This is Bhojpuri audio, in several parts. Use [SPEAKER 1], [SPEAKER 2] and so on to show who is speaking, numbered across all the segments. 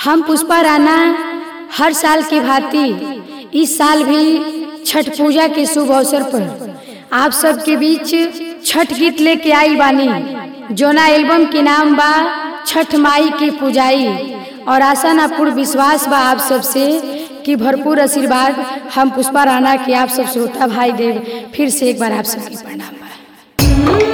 [SPEAKER 1] हम पुष्पा राणा हर साल की भांति इस साल भी छठ पूजा के शुभ अवसर पर आप सबके बीच छठ गीत लेके आई बानी जोना एल्बम के नाम बा छठ माई की पूजाई और आशा ना पूर्ण विश्वास बा आप सबसे कि भरपूर आशीर्वाद हम पुष्पा राणा के आप सब श्रोता भाई देव फिर से एक बार आप सबके प्रणाम बा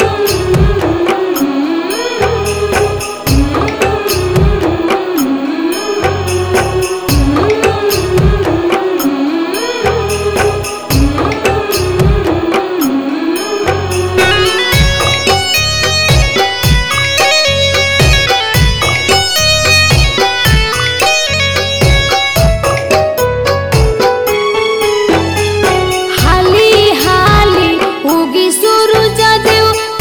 [SPEAKER 1] हाली हाली उगी सूरज देव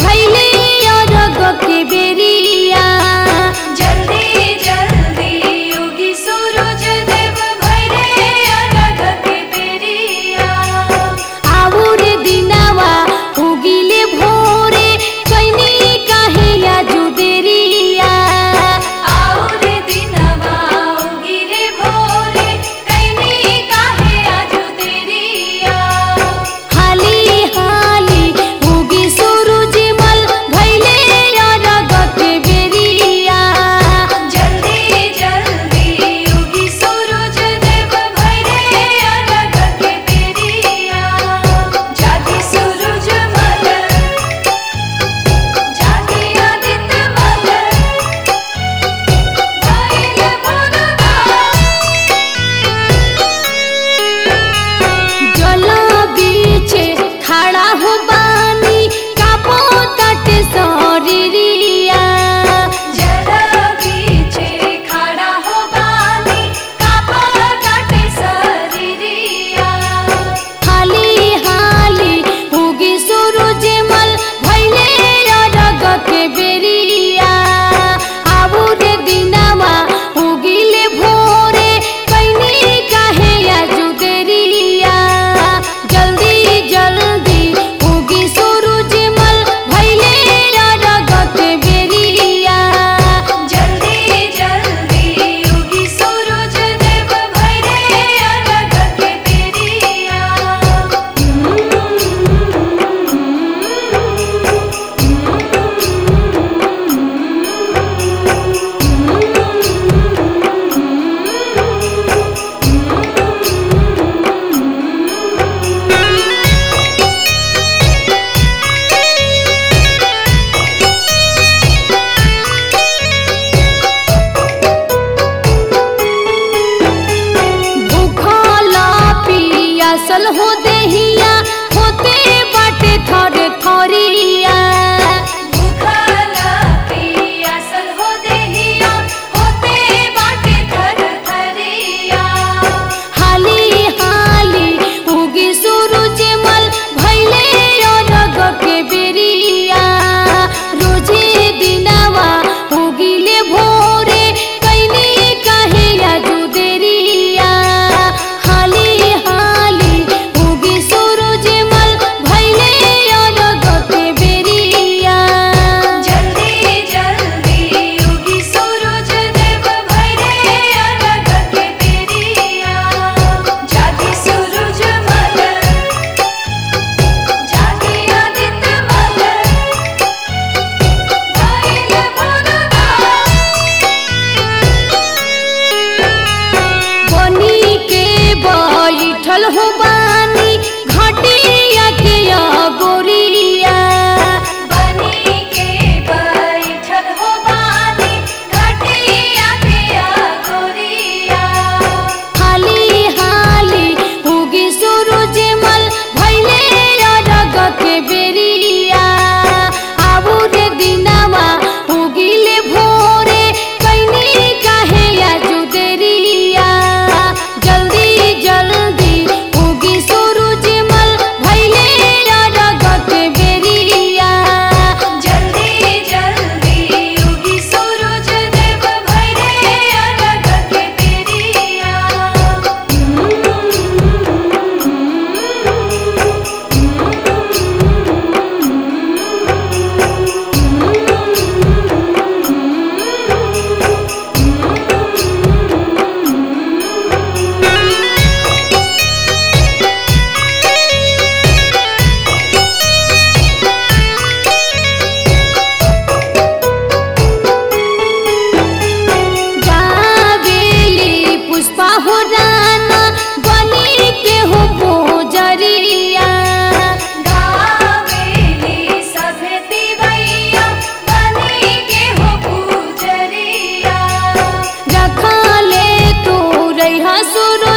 [SPEAKER 1] सुरु